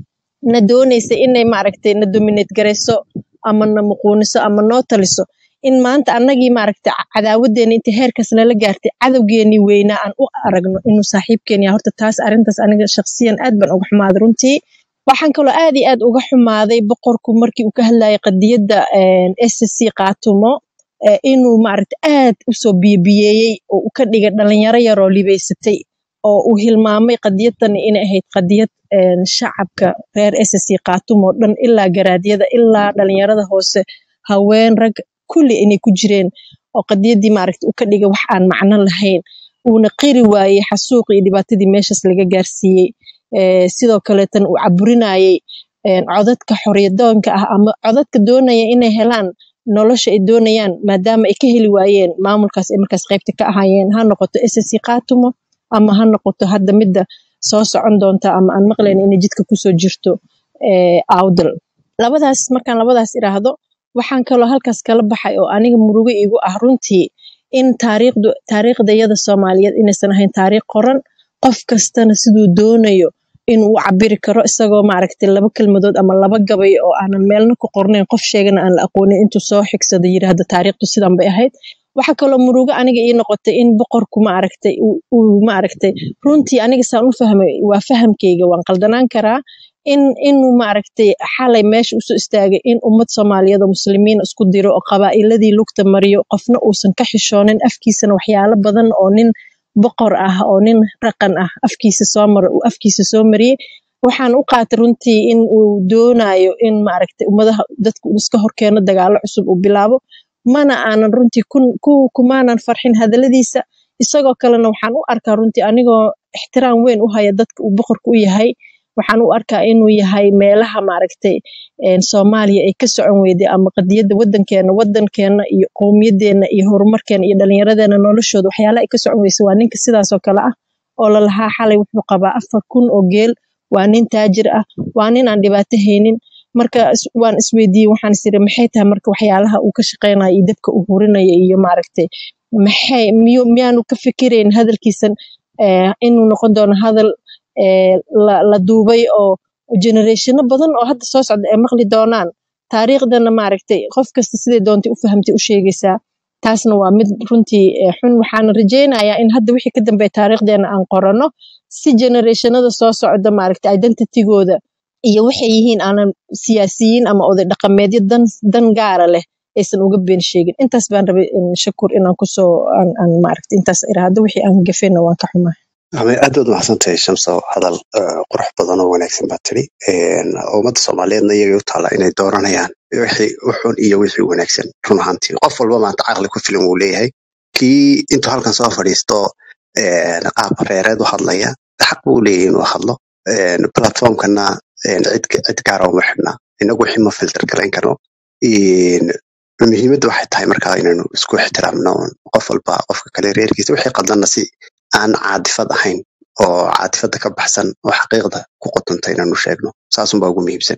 na doonaysa inay maaragtay na dominate garayso ama na muquuniso ama noo taliso in maanta annagii maaragtay ca- cadaawadeena inta heerkaas nala gaartay cadowgeenii weynaa aan u aragno inuu saaxiibkeen yahay horta taas arrintaas aniga shaqsiyan aad baan uga xumaaday runtii waxaan kaloo aad iyo aad uga xumaaday boqorku markii uu ka hadlayay qadiyadda SSC qaatumo ee inuu maaragta aad usoo biyabiyeeyey oo uu ka dhigay dhalinyaro yaroo libaysatay oo uu hilmaamay qadiyadani inay ahayd qadiyad een, shacabka reer SSC qaatumo dhan ilaa garaadyada ilaa dhalinyarada hoose haween rag kulli inay ku jireen oo qadiyadii maaragta uu ka dhigay wax aan macno lahayn uuna qiri waayey xasuuq iyo dhibaatadii meeshaas laga gaarsiiyey Ee, sidoo kaleetan uu caburinayay een, codadka xorriyadoonka ah ama codadka doonaya inay helaan nolosha ay doonayaan maadaama ay ka heli waayeen maamulkaas ay markaas qaybta ka ahaayeen ha noqoto SSC qaatumo ama ha noqoto hadda midda soo socon doonta ama aan maqlayn inay jidka kusoo jirto ee, awdal labadaas markaan labadaas iraahdo waxaan kaloo halkaas kala baxay oo aniga murugo igu ah runtii in taariikhdu taariikhdayada soomaaliyeed inaysan ahayn taariikh qoran qof kastana siduu doonayo inuu u cabiri karo isagoo maaragtay laba kelmadood ama laba gabay oo aanan meelna ku qornayn qof sheegana aan la aqoonin intuu soo xigsado yidhaahdo taariikhdu sidan bay ahayd waxaa kaloo murugo aniga ii noqotay in boqorku maaragtay uu uu maaragtay runtii aniga saan u fahmay waa fahamkayga waan qaldanaan karaa in inuu maaragtay xalay meesha usoo istaagay in ummad soomaaliyeed oo muslimiin isku diro oo qabaa'iladii lugta mariyo qofna uusan ka xishoonin afkiisana waxyaalo badan oo nin boqor ah oo nin raqan ah afkiisa soo maro uu afkiisa soo mariyey waxaan u qaatay runtii in uu doonayo in maaragtay ummadaha dadku uu iska horkeeno dagaalo cusub uu bilaabo mana aanan runtii kun ku kumaanan farxin hadaladiisa isagoo kalena waxaan u arkaa runtii anigoo ixtiraam weyn u haya dadka uu boqorka u yahay waxaan u arkaa inuu yahay meelaha maaragtay een, soomaaliya ay ka socon weyday ama qadiyadda wadankeena wadankeena iyo qowmiyadeena iyo horumarkeena iyo dhallinyaradeena noloshooda waxyaalaha ay ka socon weysay waa ninka sidaasoo kale ah oo lalahaa xalay wuxuu qabaa afar kun oo geel waa nin taajir ah waa nin aan dhibaato haynin marka is- waan isweydiiyey waxaan isiri maxay tahay marka waxyaalaha uu ka shaqeynayo iyo dabka uu hurinayo iyo maaragtay maxay miyu miyaanu ka fikirayn hadalkiisan eh, inuu noqon doono hadal eh, la, la duubay oo generationo badan oo hadda soo socda ay maqli doonaan taariikhdana maaragtay qof kasta siday doontay u fahamtay u sheegaysaa taasna waa mid runtii eh, xun waxaana rajaynayaa in hadda wixii ka dambeeya taariikhdeena aan qorano si generationada soo socda maaragtay identitygooda iyo waxay yihiin aanan siyaasiyiin ama oday dhaqameedyo dan dan gaara leh aysan uga been sheegin intaas baan rabay in shakur inaan kusoo aan, aan maaragtay intaas iraahdo wixii aan gafayna waan ka xumaa Ama aad baad mahadsantahay shamso hadal eh, qurux badan oo wanaagsan baa tiri Een, ummadda soomaaliyeedna iyagay u taala inay dooranayaan wixii u xun iyo wixii wanaagsan run ahaantii qof walba maanta caqli ku filan wuu leeyahay kii intuu halkan soo fadhiisto een, qaab reereed u hadlaya xaq buu u leeyahay inuu hadlo Een, platformkana een, cid cid gaara uma xidhna inagu wixii ma filter garayn karno Een, muhiimadda waxay tahay markaa inaynu isku ixtiraamno qof walba qofka kale reerkiisa wixii qaldanna si aan caadifad ahayn oo caadifada ka baxsan oo xaqiiqda ku qotonta inaanu sheegno saasunbaa ugu muhiimsan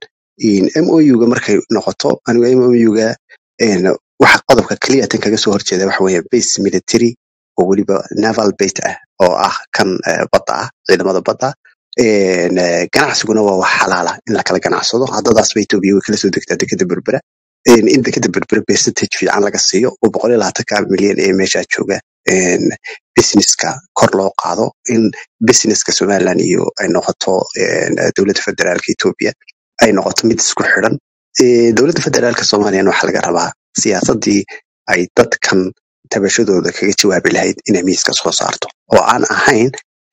mouga markay noqoto anigu mouga waxa qodobka keliya tan kaga soo horjeeda waxa weeye base military oo weliba naval base ah oo ah kan eh, badda ah ciidamada badda Een, eh, ganacsiguna waa wax xalaala in la kala ganacsado haddadaasba etoobiya way kala soo degtaa dekeda berbera Een, in dekeda berbera percentage fiican laga siiyo oo boqol iyo labaatanka milyan ee meeshaa jooga Een, businesska kor loo qaado in businesska somaliland iyo ay noqoto een, dowladda federaalka etoobiya ay noqoto mid isku xidhan Eh, dowladda federaalka soomaaliyana waxaa laga rabaa siyaasadii ay dadkan tabashadooda kaga jawaabi lahayd inay miiska soo saarto oo aan ahayn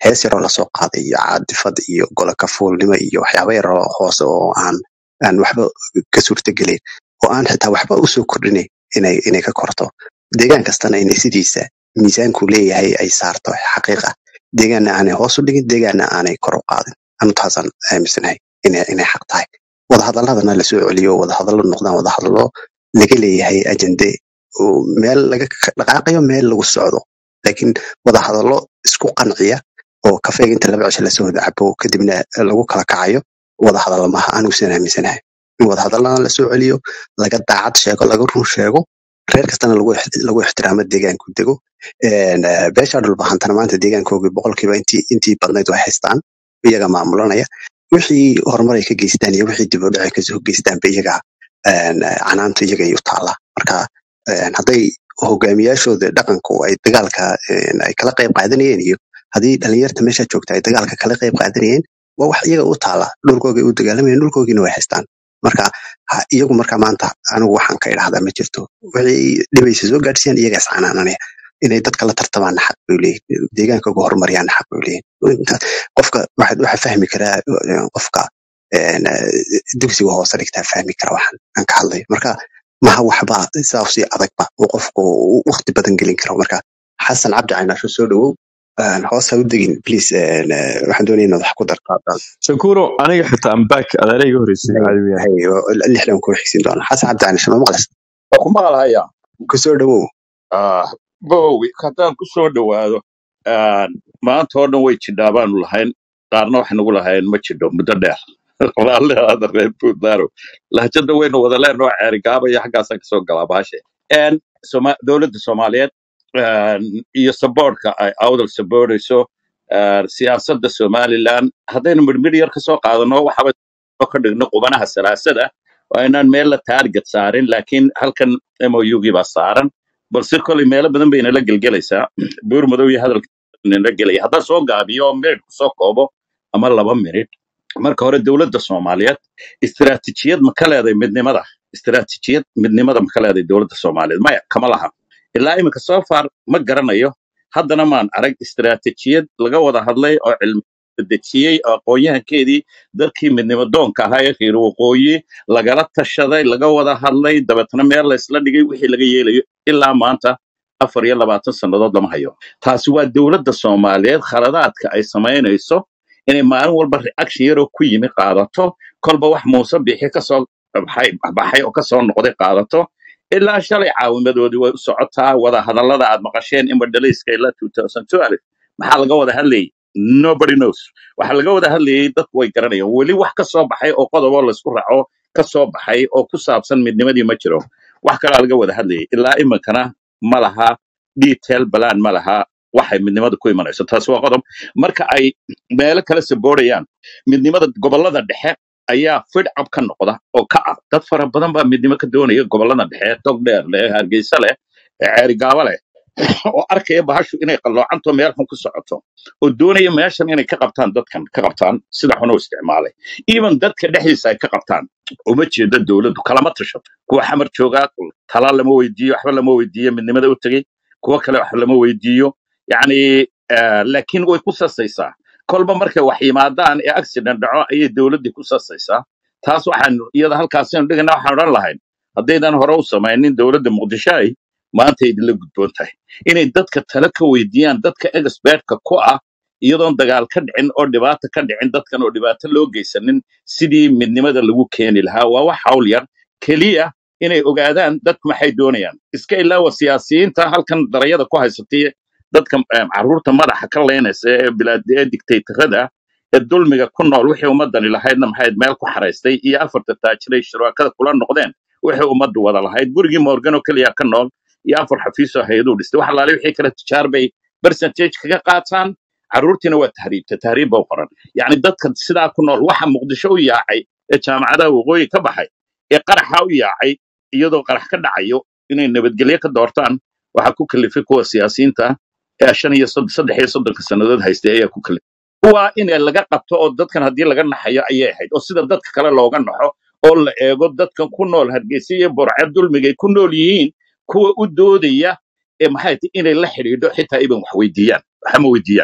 hees yaroo lasoo qaaday iyo caadifad iyo golo kafuulnimo iyo waxyaaba yaroo hoose oo aan aan waxba ka suurtagelayn oo aan xitaa waxba usoo kordhinayn inay inay ka korto deegaan kastana inay sidiisa miisaanku leeyahay ay saarto xaqiiqa deegaanna aanay hoos u dhigin deegaanna aanay kor u qaadin anu taasaan aaminsanahay inay inay xaq tahay wadahadaladana lasoo celiyo wadahadallo noqdaan wadahadallo laga leeyahay ajende oo meel laga dhaqaaqayo meel lagu socdo laakiin wadahadallo isku qanciya oo kafeega inta laba cisho lasoo wada cabo kadibna lagu kala kacayo wadahadalla maaha anugusan aaminsanahay in wadahadallana lasoo celiyo laga daacad sheego laga run sheego reer kastana lagu ix- lagu ixtiraamo deegaanku dego Een, eh, beesha dhulbahantana maanta deegaankoogii boqolkiiba intii intii badnayd way haystaan iyaga maamulanaya wixii horumar ay ka geystaan iyo wixii dib u dhac ay kasoo geystaanba iyaga een, eh, canaanta iyaga ay u taallaa marka een, hadday hogaamiyaashooda dhaqanku ay dagaalka een, ay kala qayb qaadanayeen iyo haddii dhalinyarta meesha joogta ay dagaalka kala qayb qaadanayeen waa wax iyaga u taala dhulkooga ay u dagaalamayeen dhulkoogiina way haystaan marka ha- iyagu marka maanta anigu waxaan ka idhahdaa ma jirto wixii dhibaysa soo gaadhsiiyaan iyaga iscanaananaya inay dadka la tartamaanna xaq bay leeyihin deegaankooga horumaryaanna xaq bay leeyihin Intaas- qofka waxaad waxa fahmi karaa eh, qofka een, eh, dugsiga hoose dhigtaa fahmi kara waxaan aan ka hadlayo marka maha waxba sidaa usii adagba oo qofku uu waqti badan gelin karo marka xasan cabdi caynaasho soo dhawow Een, hoos ha u degin please een, eh, waxaan doonaya inaad wax ku darqaadaan shakuro aniga xitaa ambak adeera iga horreysay caadi weyaan lixdan ku xigsin doona xasan cabdi caynaasho ma maqlas waa ku maqalhaya ku soo dhawow Ah, bowi haddaan ku soo dhowaado ah, maanta oo dhan way jidhaa baanu lahayn qaarna waxay nagu lahayn ma jidho muddo dheer raalli aada reer puntland lahjada waynu wada leenoo ceerigaabaya xaggaasaan kasoo galaa baashe En Soma- dowladda soomaaliyeed ah, iyo saboorka ay awdal saboorayso ah, siyaasadda somaliland haddaynu midhmidh yar kasoo qaadano waxaba ka dhigno qubanaha salaasada waa inaan meel la taarget saarin laakiin halkan mougii baa saaran balse kolay meelo badan bay inala gelgelaysaa buur madow iyo hadalka inala gelaya haddaan soo gaabiyo oo minid kusoo koobo ama laba minid marka hore dowladda soomaaliyeed istiraatijiyad ma ka leedahay midnimada istiraatijiyad midnimada ma ka leedahay dowladda soomaaliyeed maya kama laha ilaa iminka soo far ma garanayo haddana maan arag istiraatijiyad laga wada hadlay oo cilmi dejiyey oo aqoon-yahankeedii dadkii midnimo doonka ahaa ee reer waqooyi lagala tashaday laga wada hadlay dabeetna meel la isla dhigay wixii laga yeelayo ilaa maanta afar iyo labaatan sannadood lama hayo taasi waa dowladda soomaaliyeed khaladaadka ay samaynayso inay maalin walba reaction yaroo ku yimi qaadato kolba wax muuse bixi kasoo baxay baxay oo kasoo noqday qaadato ilaa shalay caawimadoodii way u socotaa wada hadallada aad maqasheen in madhalayska ilaa 2012 maxaa laga wada hadlayay nobody knows waxaa laga wada hadlayay dadku way garanayaan weli wax ka soo baxay oo qodobo laysku raaco ka soo baxay oo ku saabsan midnimadii ma jiro wax kalaa laga wada hadlayay ilaa iminkana ma laha detail balaan ma laha waxay midnimada ku imanayso taasi waa qodob marka ay meelo kale saboorayaan midnimada gobolada dhexe ayaa fidcab ka noqda oo ka ah dad fara badan baa midnimo ka doonaya gobolada dhexe togdheer leh hargeysa leh ceerigaabo leh oo arkaya bahashu inay qalloocanto meel xun ku socoto oo doonaya meeshan inay ka qabtaan dadkan ka qabtaan sida xun u isticmaalay even dadka dhexdiisa ay ka qabtaan uma jeeda dowladdu kalama tashato kuwa xamar joogaa tala lama weydiiyo waxba lama weydiiyo midnimada u tegey kuwa kale wax lama weydiiyo yacni eh, laakiin way ku sasaysaa kolba markay wax yimaadaan ee accident dhaco ayay dowladdii ku sasaysaa taas waxaan iyada halkaasaynu dhigana waxaan odhan lahayn haddaydan hore u samaynin dowladda muqdisho ay maanta idinla gudboon tahay inay dadka tale ka weydiiyaan dadka expertka ku ah iyadoon dagaal ka dhicin oo dhibaata ka dhicin dadkan oo dhibaato loo geysanin sidii midnimada lagu keeni lahaa waa wax hawl yar keliya inay ogaadaan dadku maxay doonayaan iska ilaawa siyaasiyiinta halkan darayada ku haysatay dadka em, carruurta madaxa ka leynaysa ee bilaad ee dictatorada ee dulmiga ku nool wixii ummadani lahaydna maxayd meel ku xaraystay iyo afarta taajiray shuraakada kula noqdeen wixii ummaddu wada lahayd gurigii morgan oo keliya ka nool iyo afar xafiis oo hay-aduu dhistay wax alaale wixii kale tijaar bay percentage kaga qaataan carruurtiina waa tahriibta tahriib ba u qoran yacni dadka sidaa ku nool waxa muqdisho u yaacay ee jaamacadaha waqooyi ka baxay ee qaraxa u yaacay iyadoo qarax ka dhacayo inay nabadgelyo ka doortaan waxaa ku kalifay kuwa siyaasiyiinta ee shan iyo sod- saddex iyo soddonka sannadood haystay ayaa ku kalifay kuwaa in laga qabto oo dadkan haddii laga naxayo ayay ahayd oo sida dadka kale looga naxo oo la eego dadkan ku nool hargeysa iyo burce dulmigay ku nool yihiin kuwa u doodaya ee maxay tahay inay la xidhiidho xitaa iban wax weydiiyaan waxama weydiiyaan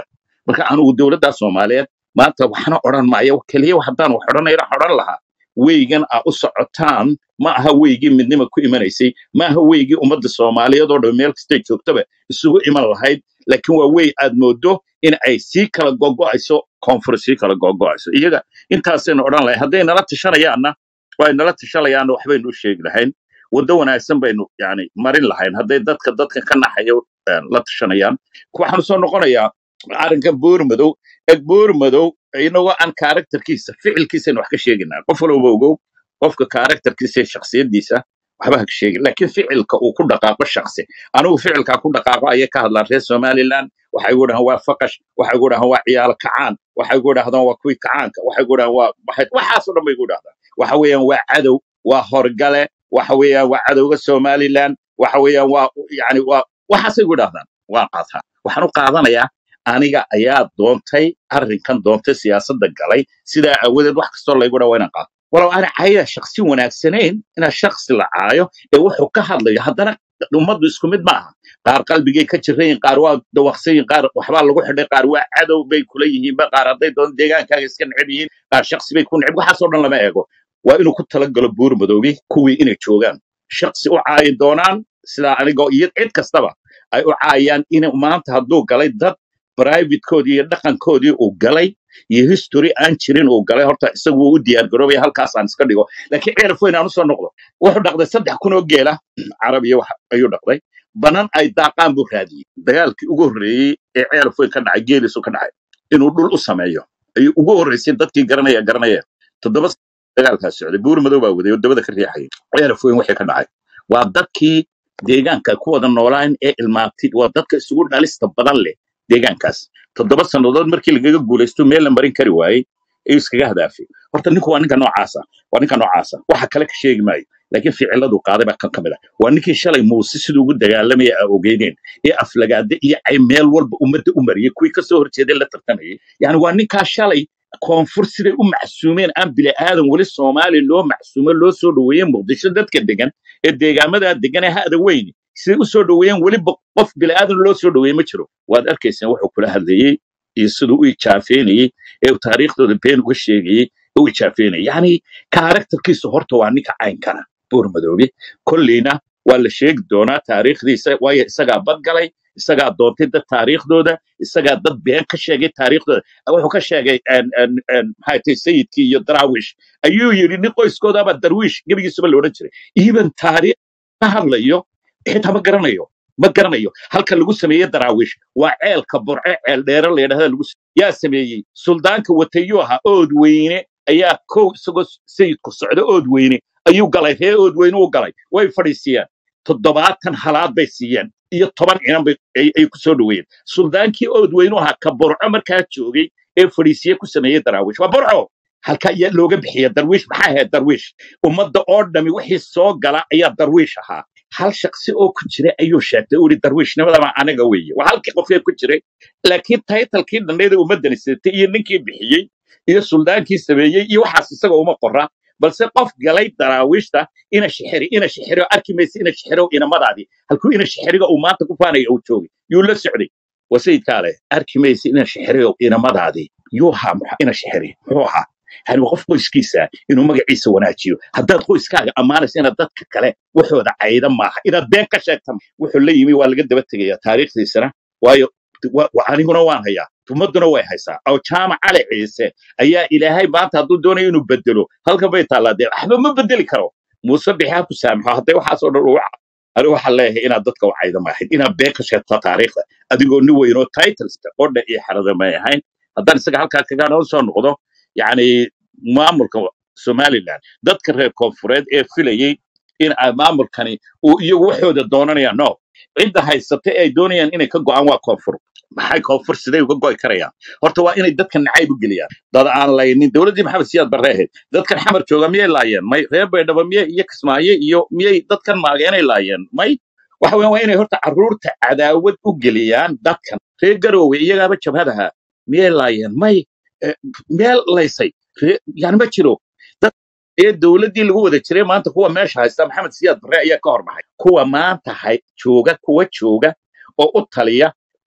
marka anugu dowladda soomaaliyeed maanta waxna odhan maayo keliya haddaan wax odhanayna odhan lahaa weygan aa u socotaan ma aha weygii midnima ku imanaysay ma aha weygii ummadda soomaaliyeed oo dhan meel kastay joogtaba isugu iman lahayd laakiin waa wey aad moodo in ay sii kala gogo'ayso koonfur sii kala gogo'ayso iyaga intaasaynu odhan lahay hadday nala tashanayaanna way nala tashanayaanna waxbaynu u sheegi lahayn waddo wanaagsan baynu yani marin lahayn hadday dadka dadka ka naxaya eh, la tashanayaan waxaanu soo noqonayaa arrinkan boormadow eg boormadow inagoo aan karakterkiisa ficilkiisaynu wax ka sheeginaa qof walba ogow qofka karakterkiisa iyo shaksiyadiisa waxba ha ka sheegin laakiin ficilka uu ku dhaqaaqo shaksi anigu ficilkaa ku dhaqaaqo ayay ka hadlaan reer somaliland waxay gu dhahaan waa faqash waxay gu dhahaan waa ciyaalo kacaan waxay gu dhahdaan waa kuwii kacaanka waxay gu dhahaan waa maxay waxaasoo dhan bay gu dhahdaan waxa weeyaan waa cadow waa horgale waxa weeyaan waa cadowga somaliland waxa weeyaan waa yani waa waxaasay gu dhahdaan waa qaataa waxaan u qaadanayaa aniga ayaa doontay arrinkan doontay siyaasadda galay sidaa aawadeed wax kastoo laygu dhaa waa inaan qaato walow aana cayda shaksi wanaagsanayn inaa shaksi la caayo ee wuxuu ka hadlayo haddana ummaddu isku mid ma aha qaar qalbigay ka jirayin qaar waa dawaqsayin qaar waxbaa lagu xidhay qaar waa cadow bay kula yihiinba qaar hadday doon deegaankaaga iska neceb yihiin qaar shaksi bay ku neceb waxaasoo dhan lama eego waa inuu ku talagalo buur madoobi kuwii inay joogaan shaksi u caayi doonaan sidaa anigoo iyo cid kastaba ay u caayaan in maanta hadduu galay dad privatekoodii iyo dhaqankoodii uu galay iyo history aan jirin uu galay horta isagu wuu u diyaar garoobaya halkaasaan iska dhigo laakiin ceeraf weyn aan usoo noqdo wuxuu dhaqday saddex kun oo geela carabiya wax ayuu dhaqday banan ay daaqaan buu raadiyey dagaalkii ugu horreeyey ee ceeraf weyn ka dhacay geeliisu ka dhacay inuu dhul u sameeyo ayuu ugu horreysay dadkii garanaya garanaya toddoba sano dagaalkaas socday buur madow baa waday oo dabada ka riixayay ceeraf weyn wixii ka dhacay waa dadkii deegaanka ku wada noolaan ee ilmaabtid waa dadka isugu dhalista badan leh deegaankaas toddoba sannadood markii lagaga guulaysto meel la marin kari waayey ayuu iskaga hadaafay horta ninku waa ninka noocaasa waa ninka noocaasa waxa kale ka sheegi maayo laakiin ficiladu qaaday baa kan ka mid ah waa ninkii shalay muuse siduu ugu dagaalamaya aa ogeydeen ee aflagaade iyo cay meel walba ummadda u mariyey kuwii kasoo horjeeday la tartamayay yani waa ninkaa shalay koonfur siday u macsuumeen aan bili aadan weli soomaali loo macsuumo loo soo dhoweeyey muqdisho dadka degan ee deegaamadaa degan ee hada weyni siday u soo dhoweeyeen weliba qof bili aadan loo soo dhoweeyey ma jiro waad arkaysaan wuxuu kula hadlayey iyo siduu u ijaafeynayey ee uu taariikhdooda been uga sheegayey ee u ijaafeynayay yani karakterkiisu horta waa ninka caynkana buur madoobe kolleyna waa la sheegi doonaa taariikhdiisa waayo isagaa badgalay isagaa doontay dad taariikhdooda isagaa dad been ka sheegay taariikhdooda wuxuu ka sheegay en- en- en, maxay tahay sayidkii iyo daraawish ayuu yidhi nin qoyskoodaba darwiish gebigiisuba la odhan jiray even taariikh ka hadlayo xitaa ma garanayo ma garanayo halka lagu sameeyey daraawiish waa ceelka burce ceel dheere la yidhahda lagu s- yaa sameeyey suldaanka watayuu ahaa ood weyne ayaa kow isagoo sayidku socda ood weyne ayuu galay ree ood weyne u galay way fadhiisiyeen toddobaatan halaad bay siiyeen iyo toban cinan bay ay ay ku soo dhoweeyeen suldaankii ood weynu ahaa ka burco markaa joogay ee fadhiisiye ku sameeyey daraawiish waa burco halka ayaa looga bixiya darwiish maxaa ahayd darwiish ummadda oo dhami wixii soo gala ayaa darwiish ahaa hal shaksi oo ku jira ayuu sheegtay uu yihi darwiishnimadaba aniga weeye waa halkii qofkee ku jiray laakiin taytalkii dhandheeda ummaddani sidatay iyo ninkii bixiyey iyo suldaankii sameeyey iyo waxaas isaga uma qora balse qof galay daraawiishta ina shixiri ina shixiro arki maysa ina shixiro inamadaadii halkuu ina shixiriga uu maanta ku faanaya uu joogay yuu la socday waa sayidkaa leh arki maysa ina shixiriga inamadaadii yuu ahaa muxa- ina shixiri muxuu ahaa yani waa qof qoyskiisa inuu magaciisa wanaajiyo haddaad qoyskaaga ammaanaysa inaad dadka kale waxooda cayda maaha inaad been ka sheegta ma- wuxuu la yimi waa laga daba tegaya taariikhdiisana waayo wa- wa- aniguna waan hayaa ummaduna way haysaa oo jaamac cali ciise ayaa ilaahay maanta hadduu doonayo inuu bedelo halkan bay taallaa dee waxba ma bedeli karo muuse bixi ha ku saamaxo hadday waxaasoo dhan uu ani waxaan leeyahay inaad dadka u cayda maahayd inaad been ka sheegto taariikhda adigoo nin weyn oo titlesta oo dhan iyo xerada may ahayn haddaan isaga halkaa kaga noo soo noqdo yacni maamulka somaliland dadka reer koonfureed ee filayey in ay maamulkani uu iyagu waxooda doonanayaan no cidda haysata ee ay doonayaan inay ka go'aan waa koonfur maxay koonfur siday uga go'i karayaan horta waa inay dadka nacayb u geliyaan dad aan laynin dowladdii maxamed siyaad barre ahayd dadkan xamar jooga miyay laayeen may reer baydhabo miyay iyo kismaayo iyo miyay dadkan maageenay laayeen may waxa weyan waa inay horta carruurta cadaawad u geliyaan dadkan reer garoowe iyagaaba jabhadaha miyay laayeen may eh, meel laysay Ree- yani ma jiro dad ee dowladdii lagu wada jiray maanta kuwa meesha haysta maxamed siyaad barre ayaa ka horbaxay kuwa maanta hay jooga kuwa jooga oo u taliya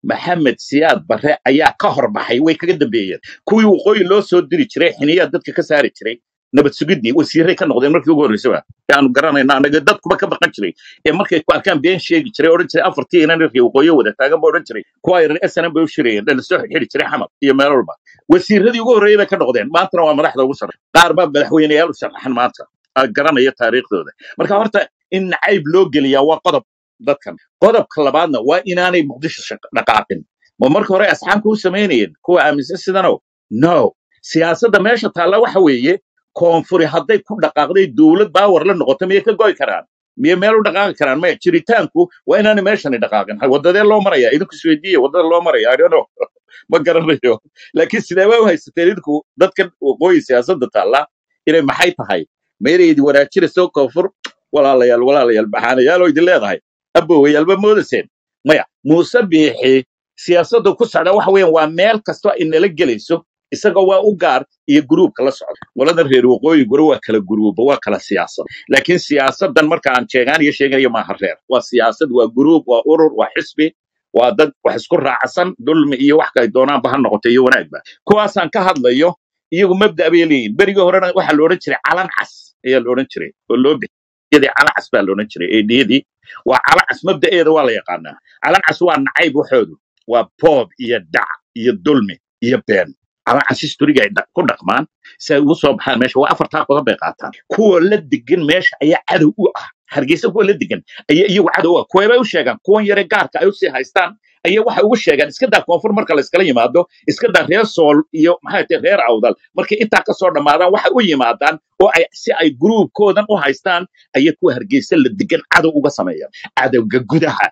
maxamed siyaad barre ayaa ka horbaxay way kaga dambeeyeen kuwii waqooyi loo soo diri jiray xiniyaa dadka ka saari jiray nabad sugidii wasiiray ka noqdeen markii ugu horreysaba ee aanu garanayna anaga dadkuba ka baqan jiray ee markay ku arkaan been sheegi jiray odhan jiray afartii inan rarkii waqooyi wada taagan ba odhan jiray kuwa yaran snm bay u shirayeen dhan soo xiri jiray xamar iyo meel walba wasiiradii ugu horreeyay bay ka noqdeen maantana waa madaxda ugu sarre qaar baa madaxweyneyaal u sharaxan maanta aa garanaya taariikhdooda marka horta in nacayb loo geliyaa waa qodob dadkan qodobka labaadna waa inaanay muqdisho shaq- dhaqaaqin ma marka hore asxaabka u samaynayeen kuwa aaminsan sidano no siyaasadda meesha taalla waxa weeye koonfuri hadday ku dhaqaaqday dowlad baawar la noqoto miyay ka goy karaan miyay meel u dhaqaaqi karaan maya jiritaanku waa inaanay meeshani dhaqaaqin Ha, wadadee loo maraya idinku isweydiiya wadada loo maraya I don't know. ma garanayo laakiin sidee waa u haysateen idinku dadkan waqooyi siyaasadda taalla inay maxay tahay meeraydi wanaajinayso koonfur walaalayaal walaalayaal baxaanayaal oo idin leedahay abowayaalba moodaseen maya muuse biixi siyaasadda ku socda waxa weeyaan waa meel kastoo ay nala gelayso isaga waa u gaar iyo gruubka la socda waladan reer waqooyi gure waa kala gruuba waa kala siyaasad laakiin siyaasadan marka aan sheegaan iyo sheeganayo maaha reer waa siyaasad waa gruub waa urur waa xisbi waa dad wax isku raacsan dulmi iyo wax kay doonaanba ha noqoto iyo wanaagba kuwaasaan ka hadlayo iyagu mabda bay leeyihin berigii horena waxaa la odhan jiray calan cas ayaa la odhan jiray oo loo bixiyadii calan cas baa la odhan jiray eedhiyadii waa calan cas mabda'eeda waa la yaqaanaa calan cas waa nacayb waxoodu waa boob iyo dhac iyo dulmi iyo been calan cas historiga ay dha- ku dhaqmaan si ay ugu soo baxaan meesha waa afartaa qodob bay qaataan kuwa la degan meesha ayaa cadow u ah hargeysa kuwa la degan ayaa iyagu cadow u ah kuweebay u sheegaan kuwan yare gaarka ay usii haystaan ayaa waxay ugu sheegaan iska daa koonfur marka la iskala yimaado iska daa reer sool iyo maxay tahay reer awdal markay intaa kasoo dhammaadaan waxay u yimaadaan oo ay si ay gruubkoodan u haystaan ayay kuwa hargeysa la degan cadow uga sameeyaan cadowga gudaha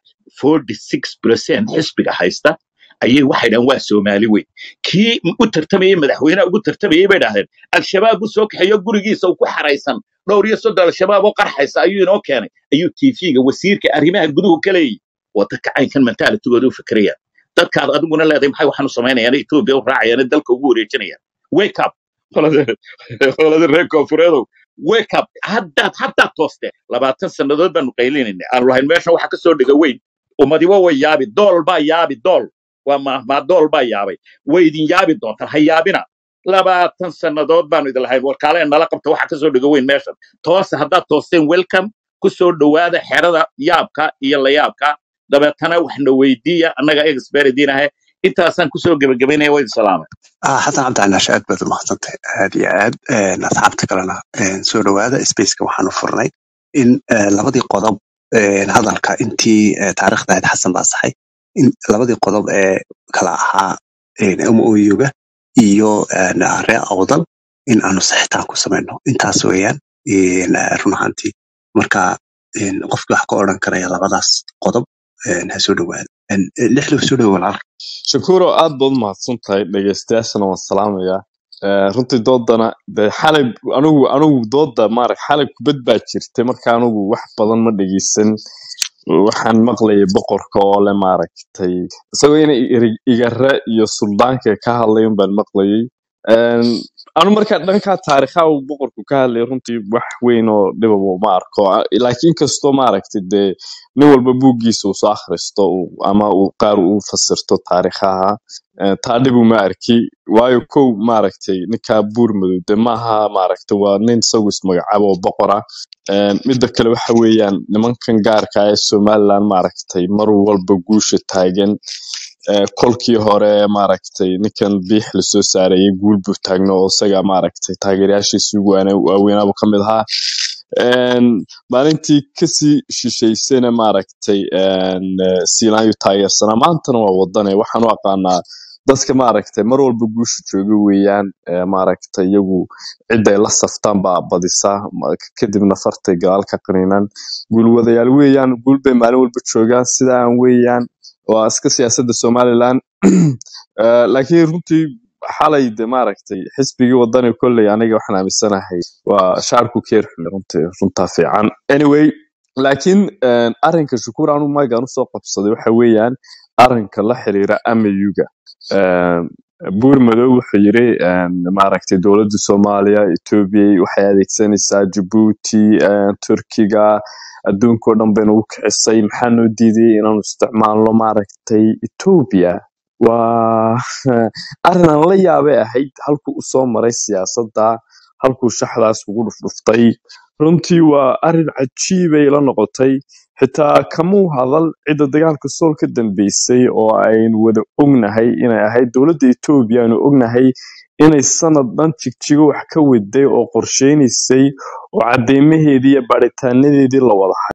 46 xisbiga haysta ayay waxay dhahan waa soomaali weyn kii u tartamayey madaxweynaha ugu tartamayey bay dhahdeen al-shabaab u soo kaxeeyo gurigiisa uu ku xaraysan dhowr iyo soddon al-shabaab oo qarxaysa ayuu inoo keenay ayuu tv-ga wasiirka arrimaha guduhu ka leeyihi waa dadka caynkan mentalitigooda u fikirayaan dadkaad adiguna leedahay maxay waxaan u samaynayaan etoobiya u raacayaan dalka ugu wareejinayaan wake up qolada qolada reer koonfureedow wake up haddaad haddaad tooste labaatan sannadood baanu qaylinayna aanu lahayn meeshan waxa kasoo dhiga weyn ummadiba way yaabi dool baa yaabi dool waa mahmaa dool baa yaabay way idin yaabi doontaan ha yaabina labaatan sannadood baanu idin lahayn warkaale nala qabta waxa kasoo dhiga weyn meeshan toose haddaad toosteen welcome ku soo dhowaada xerada yaabka iyo layaabka dabeetana waxna weydiiya annaga experediin ahe intaasaan kusoo gebagabaynaya waa idin salaamay ah xasan cabdi canaashe aad baad umahadsantahay aad iyo aad een, asxaabta kalena een, soo dhowaada spaceka waxaanu furnay in eh, labadii qodob een, hadalka intii eh, taariikhda ahayd xasan baa saxay in labadii qodob ee kala ahaa moyuga iyo een, reer awdal in aanu saxitaan ku samayno intaas weeyaan een, eh, run ahaantii marka een, qofkii wax ka odhan karaya labadaas qodob een, ha soo dhowaada Een, eh, lixda soo dhowo walaal shakuro aad baad umahadsan tahay dhegeystayaashana waan salaamayaa Eh, runtii doodana de xalay anigu anigu dooda maarag xalay kubad baa jirtay marka anigu wax badan ma dhegeysan waxaan maqlayay boqorka oo le maaragtay isagoo inay iri- igare iyo suldaanka ka hadlayan baan maqlayay Een, anu marka dhanka taariikha uu boqorku ka hadlay runtii wax weyn oo dhibabo ma arko Ah, laakiin kastoo maaragtay dee nin walba buuggiisa uu soo akhristo uu- ama uu qaar uu fasirto taariikhaha Eh, taa dhibu ma arki waayo kow maaragtay ninkaa buur madow de maaha maaragtay waa nin isagu ismagacaabo oo boqor ah Een, midda kale waxa weeyaan nimankan gaarka ah ee somaliland maaragtay mar walba guusha taagan Eh, kolkii hore maaragtay ninkan biix lasoo saarayay guul buu taagno oo isaga maaragtay taageerayaashiisii ugu waana- waaweynaaba ka mid ahaa Een, maalintii kasii shisheysayna maaragtay een, eh, siilaanyu taageersanaa maantana waa wadane waxaan u aqaanaa dadka maaragtay mar walba guusha jooga weeyaan eh, maaragtay iyagu ciday la saftaan baa badisa ma- kadibna fartay gadaal ka qaniinaan guulwadayaal weeyaan guul bay maalin walba joogaan sidaan weeyaan waa iska siyaasadda somaliland Eh, laakiin runtii xalay de maaragtay xisbigii wadani kolley aniga waxaan aaminsanahay waa shaarku keerxun runtii runtaa fiican anyway laakiin eh, arrinka shukuur anu maagaan usoo qabsaday waxa weeyaan arrinka la xiriira amayuga buur madow wuxuu yiri een, maaragtay dowladda soomaaliya etoobiya waxay adeegsanaysaa jabuuti een, turkiga adduunkao dhan bay nagu kicisay maxaa noo diiday inaanu isticmaalno maaragtay etoobiya waa arrin aan la yaabay ahayd halkuu usoo maray siyaasadda halkuu shaxdaas ugu dhufdhuftay runtii waa arrin cajiibay la noqotay xitaa kamuu hadal cidda dagaalka sool ka dambeysay oo aynu wada ognahay inay ahayd dowladda etoobiya aynu ognahay inay sanad dhan jigjigo wax ka waday oo qorsheynaysay oo cadeymaheedii iyo baaritaanadeedii la wada